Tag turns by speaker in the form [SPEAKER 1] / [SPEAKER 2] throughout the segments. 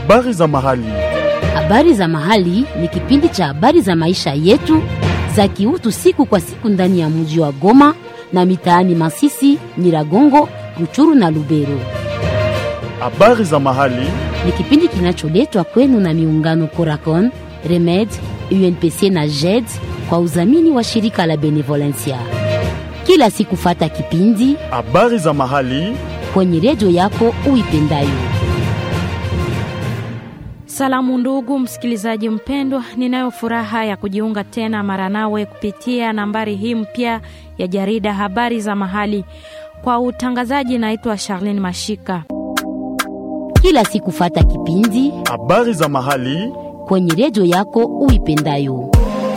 [SPEAKER 1] Habari za mahali.
[SPEAKER 2] Habari za mahali ni kipindi cha habari za maisha yetu za kiutu siku kwa siku ndani ya mji wa Goma na mitaani Masisi, Nyiragongo, Ruchuru na Lubero.
[SPEAKER 1] Habari za mahali.
[SPEAKER 2] Ni kipindi kinacholetwa kwenu na miungano Coracon, Remed, UNPC na JED kwa udhamini wa shirika la Benevolencia. Kila siku fata kipindi
[SPEAKER 1] Habari za mahali.
[SPEAKER 2] kwenye redio yako uipendayo.
[SPEAKER 3] Salamu ndugu msikilizaji mpendwa, ninayo furaha ya kujiunga tena mara nawe kupitia nambari hii mpya ya jarida habari za mahali. Kwa utangazaji, naitwa Charlene Mashika.
[SPEAKER 2] Kila siku fata kipindi
[SPEAKER 1] Habari za mahali.
[SPEAKER 2] kwenye redio yako uipendayo.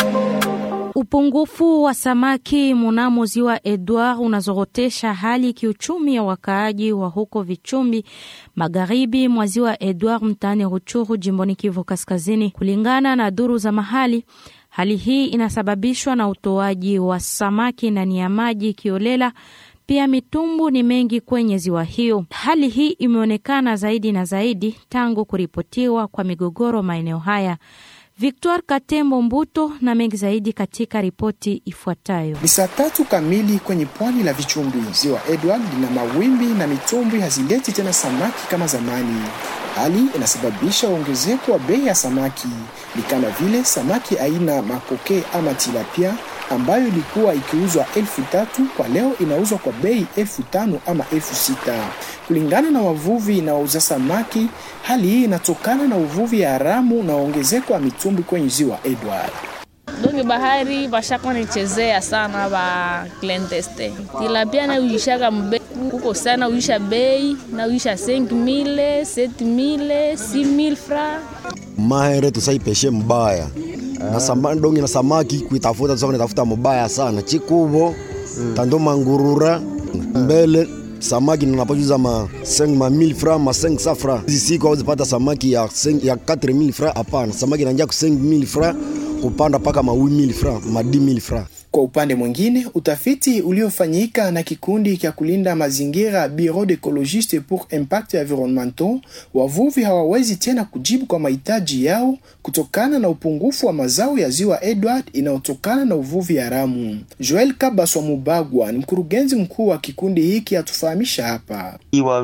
[SPEAKER 3] Upungufu wa samaki munamo ziwa Edward unazorotesha hali kiuchumi ya wakaaji wa huko Vichumbi, magharibi mwa ziwa Edward, mtaani Ruchuru, jimboni Kivu Kaskazini. Kulingana na duru za mahali, hali hii inasababishwa na utoaji wa samaki ndani ya maji kiolela. Pia mitumbu ni mengi kwenye ziwa hiyo. Hali hii imeonekana zaidi na zaidi tangu kuripotiwa kwa migogoro maeneo haya. Victor Katembo Mbuto na mengi zaidi katika ripoti ifuatayo.
[SPEAKER 4] Ni saa tatu kamili kwenye pwani la Vichumbi. Ziwa Edward lina mawimbi na mitumbwi hazileti tena samaki kama zamani. Hali inasababisha ongezeko wa bei ya samaki, ni kama vile samaki aina makoke ama tilapia ambayo ilikuwa ikiuzwa elfu tatu kwa leo inauzwa kwa bei elfu tano ama elfu sita kulingana na wavuvi na wauza samaki. Hali hii inatokana na uvuvi haramu na ongezeko wa mitumbwi kwenye ziwa Edward.
[SPEAKER 5] donge bahari bashaka nichezea sana ba klenteste tilapia na uishaka mbe kuko sana uisha bei na uisha 5000 7000 6000 fra
[SPEAKER 6] mahere tusaipeshe mbaya na sama, dongi na samaki kuitafuta tusaka nitafuta mubaya sana chikuvo tando mangurura mbele samaki ninapojuza ma 5 ma 1000 fra ma 500 fra hizi siku hawezipata samaki ya 5 ya 4000 fra hapana samaki inanjia ku 5000 fra kupanda mpaka ma 8000 fra ma 10000 fra
[SPEAKER 4] Kwa upande mwingine, utafiti uliofanyika na kikundi cha kulinda mazingira Bureau d'Ecologiste pour Impact Environnemental, wavuvi hawawezi tena kujibu kwa mahitaji yao kutokana na upungufu wa mazao ya ziwa Edward inayotokana na uvuvi haramu. Joel Kabaswa Mubagwa ni mkurugenzi mkuu wa kikundi hiki, atufahamisha hapa.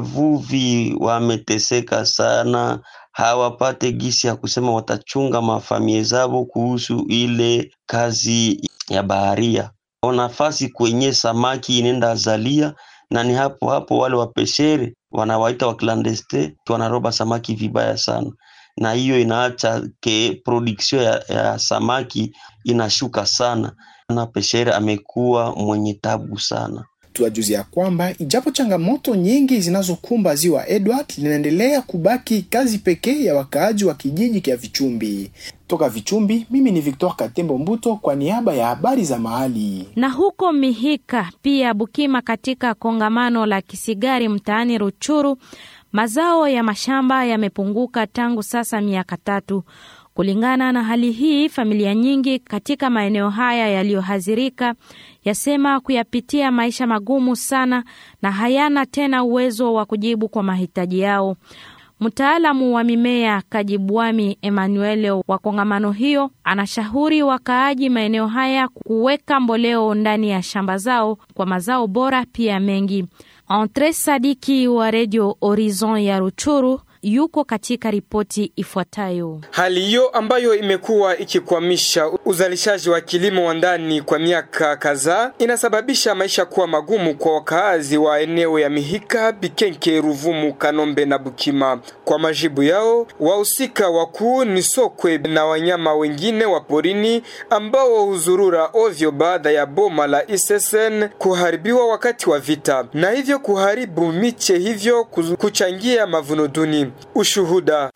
[SPEAKER 7] Wavuvi wameteseka sana, hawapate gisi ya kusema watachunga mafamilia zao kuhusu ile kazi ya baharia. Nafasi kwenye samaki inenda azalia, na ni hapo hapo wale wapeshere wanawaita wa clandestin wanaroba samaki vibaya sana, na hiyo inaacha ke production ya, ya samaki inashuka sana, na peshere amekuwa mwenye tabu sana.
[SPEAKER 4] Tuwajuzi ya kwamba ijapo changamoto nyingi zinazokumba ziwa Edward, linaendelea kubaki kazi pekee ya wakaaji wa kijiji cha Vichumbi. Toka Vichumbi, mimi ni Victor Katembo Mbuto kwa niaba ya habari za mahali.
[SPEAKER 3] Na huko Mihika pia Bukima, katika kongamano la Kisigari mtaani Ruchuru, mazao ya mashamba yamepunguka tangu sasa miaka tatu. Kulingana na hali hii, familia nyingi katika maeneo haya yaliyohadhirika yasema kuyapitia maisha magumu sana na hayana tena uwezo wa kujibu kwa mahitaji yao. Mtaalamu wa mimea Kajibwami Emmanuel wa kongamano hiyo anashauri wakaaji maeneo haya kuweka mboleo ndani ya shamba zao kwa mazao bora pia mengi. Entre Sadiki wa redio Horizon ya Ruchuru yuko katika ripoti ifuatayo.
[SPEAKER 8] Hali hiyo ambayo imekuwa ikikwamisha uzalishaji wa kilimo wa ndani kwa miaka kadhaa inasababisha maisha kuwa magumu kwa wakaazi wa eneo ya Mihika, Bikenke, Ruvumu, Kanombe na Bukima. Kwa majibu yao, wahusika wakuu ni sokwe na wanyama wengine wa porini ambao huzurura ovyo baada ya boma la Isesen kuharibiwa wakati wa vita na hivyo kuharibu miche, hivyo kuchangia mavuno duni. Ushuhuda: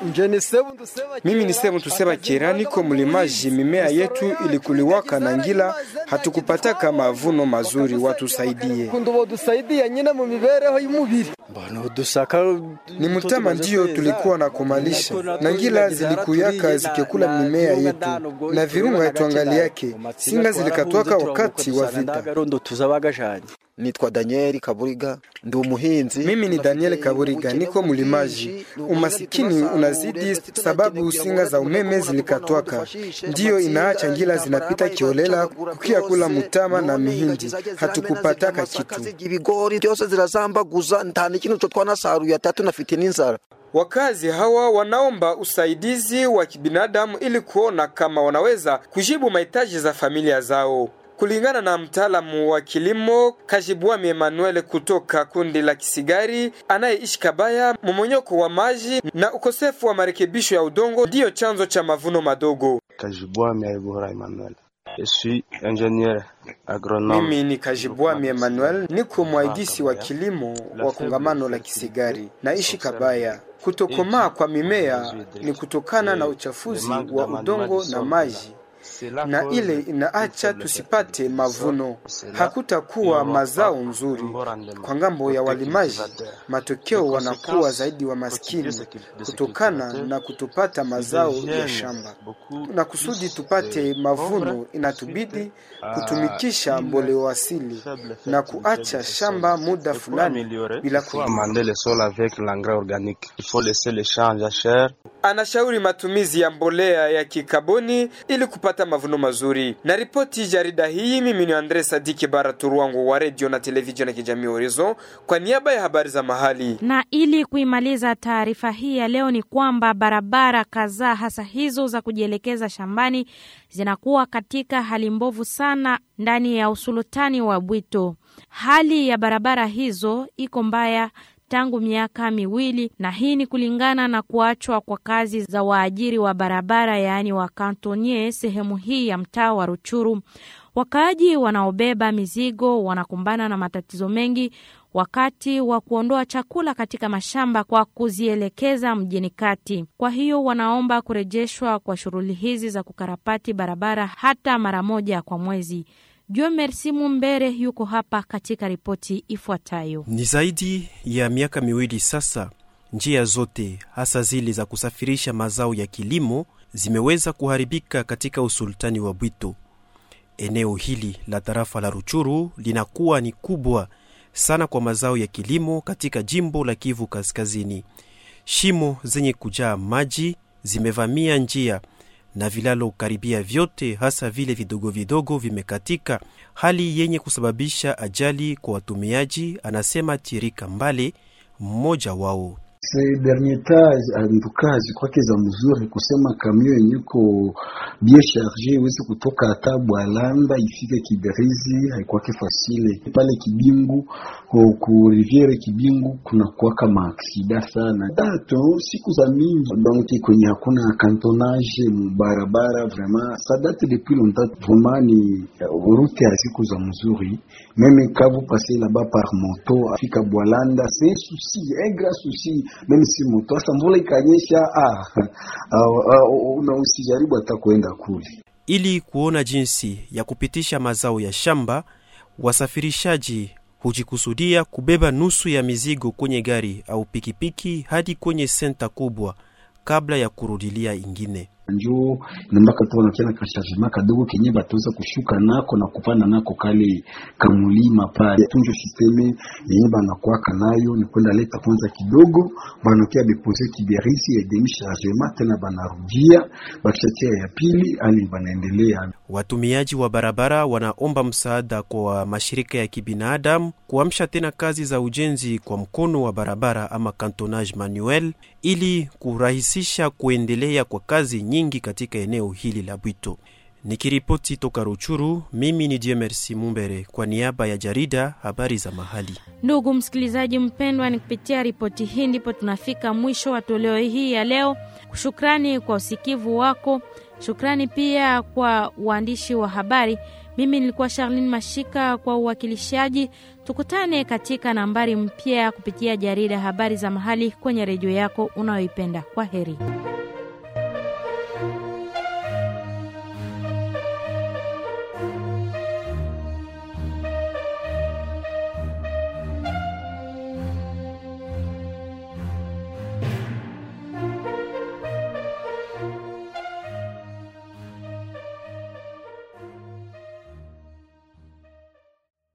[SPEAKER 8] mimi ni Sebu Tuseba Kera, niko mlimaji. Mimea yetu ilikuliwaka na ngila, hatukupataka mavuno mazuri, watusaidie. Ni mtama ndiyo tulikuwa na kumalisha na ngila zilikuyaka zikekula mimea yetu na virunga yetu angali yake singa zilikatwaka wakati wa vita.
[SPEAKER 9] nitwa Daniel Kaburiga ndi umuhinzi.
[SPEAKER 8] Mimi ni Daniel Kaburiga, niko mlimaji. Umasikini unazidi sababu singa za umeme zilikatwaka, ndiyo inaacha ngila zinapita kiolela kukia kula mutama na mihindi, hatukupataka kitu.
[SPEAKER 9] Ibigori byose zirazambaguza nta n'ikintu cyo twanasaruye atatu nafite n'inzara.
[SPEAKER 8] Wakazi hawa wanaomba usaidizi wa kibinadamu ili kuona kama wanaweza kujibu mahitaji za familia zao. Kulingana na mtaalamu wa kilimo Kajibwami Emmanuel kutoka kundi la Kisigari anayeishi Kabaya, mmonyoko wa maji na ukosefu wa marekebisho ya udongo ndiyo chanzo cha mavuno madogo.
[SPEAKER 10] Kajibwami Aibura Emmanuel. Je suis ingénieur agronome.
[SPEAKER 8] Mimi ni Kajibwami Emmanuel, niko mwaidisi wa kilimo wa kongamano la Kisigari, naishi Kabaya. Kutokomaa kwa mimea ni kutokana na uchafuzi wa udongo na maji na ile inaacha tusipate mavuno, hakutakuwa mazao nzuri kwa ngambo ya walimaji. Matokeo wanakuwa zaidi wa maskini kutokana na kutopata mazao ya shamba, na kusudi tupate mavuno inatubidi kutumikisha mboleo asili na kuacha shamba muda fulani bila
[SPEAKER 10] Amender le sol avec l'engrais organique. Il faut laisser les champs jachères
[SPEAKER 8] anashauri matumizi ya mbolea ya kikaboni ili kupata mavuno mazuri. Na ripoti jarida hii, mimi ni Andre Sadiki Baraturwangu wa redio na televisheni ya kijamii Horizon kwa niaba ya habari za mahali.
[SPEAKER 3] Na ili kuimaliza taarifa hii ya leo ni kwamba barabara kadhaa hasa hizo za kujielekeza shambani zinakuwa katika hali mbovu sana ndani ya usultani wa Bwito. Hali ya barabara hizo iko mbaya tangu miaka miwili, na hii ni kulingana na kuachwa kwa kazi za waajiri wa barabara, yaani wa kantonie sehemu hii ya mtaa wa Ruchuru. Wakaaji wanaobeba mizigo wanakumbana na matatizo mengi wakati wa kuondoa chakula katika mashamba kwa kuzielekeza mjini kati. Kwa hiyo wanaomba kurejeshwa kwa shughuli hizi za kukarabati barabara hata mara moja kwa mwezi. Jue Merci Mumbere yuko hapa katika ripoti ifuatayo.
[SPEAKER 11] Ni zaidi ya miaka miwili sasa, njia zote hasa zile za kusafirisha mazao ya kilimo zimeweza kuharibika katika usultani wa Bwito. Eneo hili la tarafa la Ruchuru linakuwa ni kubwa sana kwa mazao ya kilimo katika jimbo la Kivu Kaskazini. Shimo zenye kujaa maji zimevamia njia na vilalo karibia vyote hasa vile vidogo vidogo vimekatika, hali yenye kusababisha ajali kwa watumiaji, anasema Tirika Mbale, mmoja wao.
[SPEAKER 12] Ces derniers temps antuka zikwake za mzuri kusema kamio yenye ko bien charge iweze kutoka hata Bwalanda ifike Kiberizi haikwake fasile pale Kibingu ku, ku riviere Kibingu kuna kuwaka maaksida sana dato siku za mingi donc kwenye hakuna cantonage barabara vraiment ça date depuis longtemps vraiment ni route ya siku za mzuri meme kavu passer là-bas par moto afika Bwalanda c'est un souci un grand souci mimi si moto hasa mvula ikanyesha, ah, na usijaribu hata kuenda kule.
[SPEAKER 11] Ili kuona jinsi ya kupitisha mazao ya shamba, wasafirishaji hujikusudia kubeba nusu ya mizigo kwenye gari au pikipiki hadi kwenye senta kubwa kabla ya kurudilia ingine
[SPEAKER 12] njoo nambaka tu wanakiana kasharjema kadogo kenye bataweza kushuka nako na kupanda nako kale kamulima pale tunjo sisteme yenye banakwaka nayo ni kwenda leta kwanza kidogo banakia depose kiberisi ya demi chargement tena banarudia bakishatia ya pili ali banaendelea.
[SPEAKER 11] Watumiaji wa barabara wanaomba msaada kwa mashirika ya kibinadamu kuamsha tena kazi za ujenzi kwa mkono wa barabara ama cantonage manuel ili kurahisisha kuendelea kwa kazi nyingi katika eneo hili la Bwito. Nikiripoti toka Ruchuru, mimi ni Diemersi Mumbere kwa niaba ya jarida habari za mahali.
[SPEAKER 3] Ndugu msikilizaji mpendwa, ni kupitia ripoti hii ndipo tunafika mwisho wa toleo hii ya leo. Shukrani kwa usikivu wako, shukrani pia kwa uandishi wa habari. Mimi nilikuwa Charlene Mashika kwa uwakilishaji. Tukutane katika nambari mpya kupitia jarida habari za mahali kwenye redio yako unayoipenda. Kwa heri.